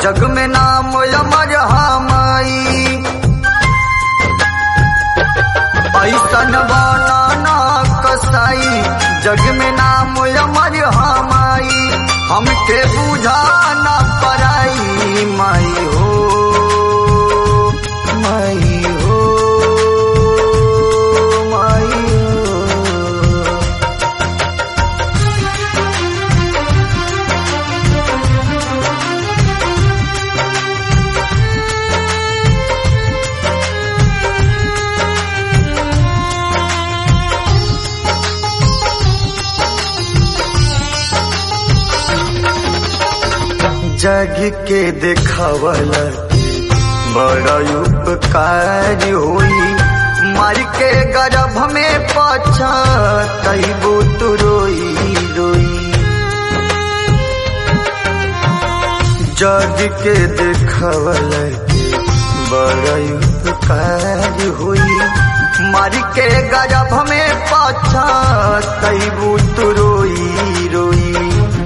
जग में नाम अमर हमाई ऐसन बनाना कसाई जग में नाम अमर हमाई हमके बुझा न पराई माई हो माई हो माई हो जग के देखावल बड़ा उपकार होई मार के गर्भ में पछा तैबो तो रोई रोई जग के देखावल बड़ा उपकार होई मार के गर्भ में पछा तैबो तो रोई रोई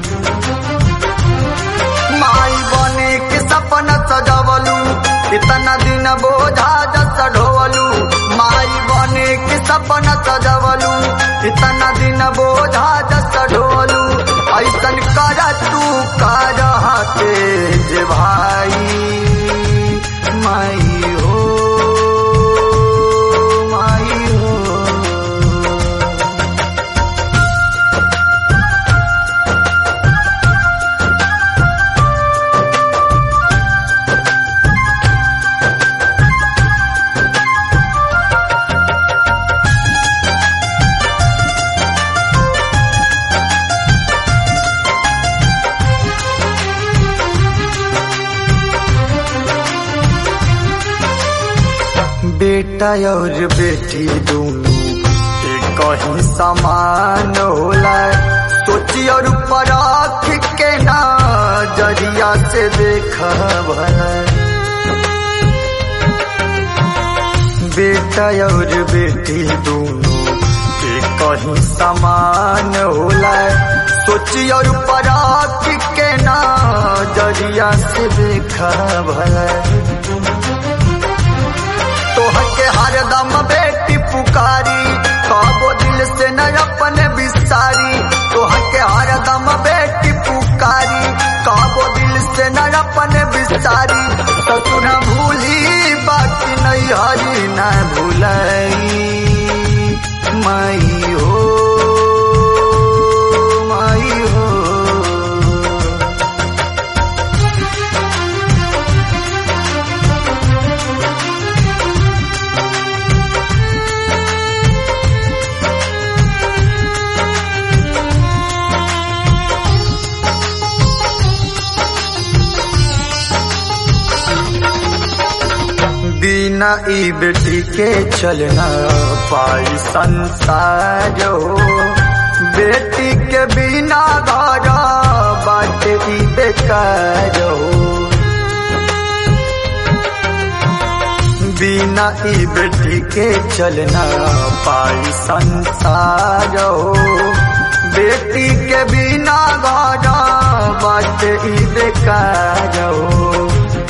माई बने के सपना सजवलू इतना दिन बोझा जस ढोवलू माई बने के सपना सजवलू इतना दिन बोझा जस ढोवलू ऐसन कर तू कर हाथे जे भाई माई हो माई हो बेटा और बेटी दोनों एक ही समान होला सोची और परख के ना जरिया से देखा भला बेटा और बेटी दोनों एक ही समान होला सोची और परख के ना जरिया से देखा भला तोहके हरदम बेटी पुकारी कबो दिल से न अपने बिसारी तोहके हरदम बेटी पुकारी कबो दिल से न अपने बिसारी तो तू न भूली बाकी नहीं हरी न भूलाई माई हो माई हो बिना ई बेटी के चलना पाई संसार हो बेटी के बिना घर बाट ई बेकार हो बिना ई बेटी के चलना पाई संसार हो बेटी के बिना घर बाट ई बेकार हो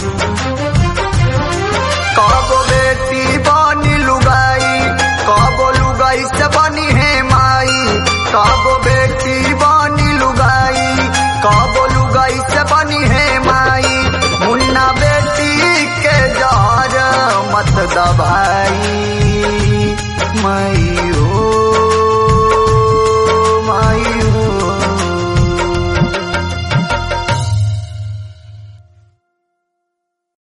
कबो बेटी बनी लुगाई कबो लुगाई से बनी है माई कबो